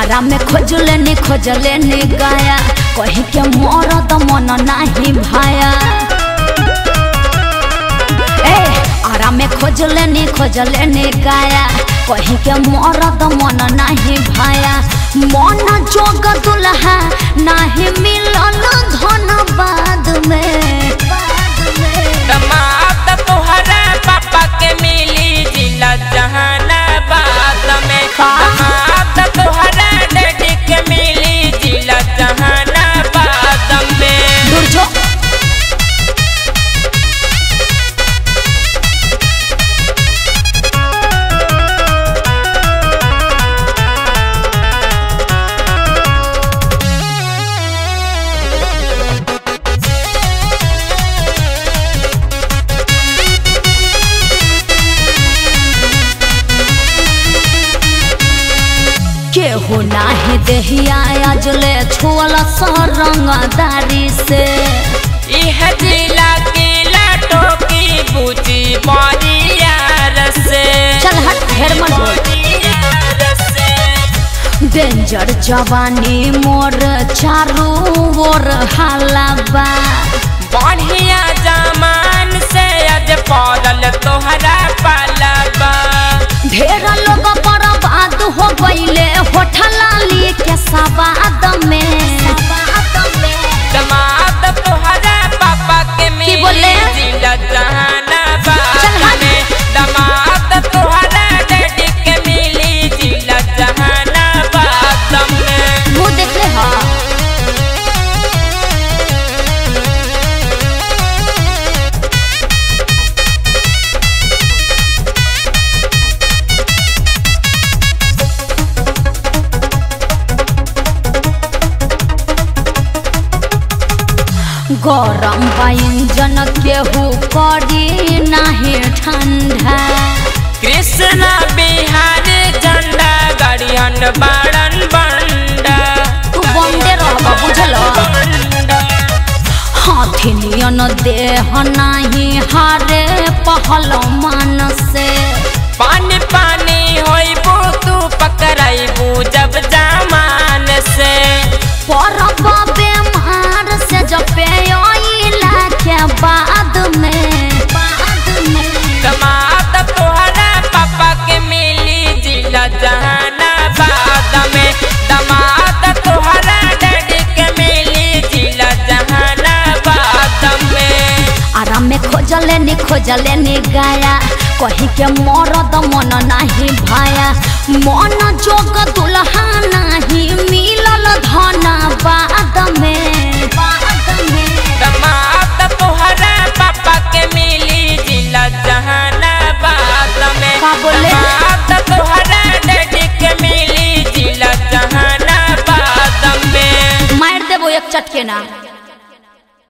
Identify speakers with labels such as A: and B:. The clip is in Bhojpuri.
A: आरा में खोजले नी खोजले नी गाया कही के मरद मन नाही भाया ए आरा में खोजले नी खोजले नी गाया कही के मरद मन नाही भाया मन जोग दुल्हा नाही मिलल धन बाद में बाद में
B: दमाद तोहरा पापा के मिली जिला जहानाबाद में
A: का?
B: दमाद तोहरा डैडी के मिली जिला जहानाबाद में
A: दूर जो केहू नाही देहिया अजले छुअल सरंगदारी से
B: इह जिला किला टोकी बुची बरियार से
A: चल हट ढेर मत बोल
B: बरियार से
A: डेंजर जवानी मोर चारू ओर हालाबा
B: बढ़िया जमान से अज पड़ल तोहरा पालबा
A: ढेर लोग बर्बाद हो गईले होठलाली के सवाद में
B: दमाद तोहरा पापा के मिली
A: बोले?
B: जिला
A: चल
B: जहानाबाद
A: हट।
B: में दमाद तोहरा डैडी के मिली जिला जहानाबाद में
A: मुँह देख ले हा गरम व्यंजन केहू करी नाही ठंडा
B: कृष्ण बिहार झंडा गड़ियन बाड़न बंडा
A: तू बंदे रहबा बुझल
B: बंडा।
A: हाथी नियन देह नाही हारे पहल मन से
B: पानी पानी होइबू तू पकड़ाइबू जब जमान से
A: परब बेमार से जपे अइला के बाद में बाद में
B: दमाद तोहरा पापा के मिली जिला जहानाबाद में दमाद तोहरा डैडी के मिली जिला जहानाबाद में
A: आराम में खोजले नी खोजले नी गाया कही के मरद मन नाही भाया मन जोग दुल्हा नाही मिलल धन बाद में बाद में
B: दमाद तोहरा पापा के मिली जिला जहानाबाद में
A: का बोले?
B: दमाद तोहरा डैडी के मिली जिला जहानाबाद में
A: मार देबो एक चटके ना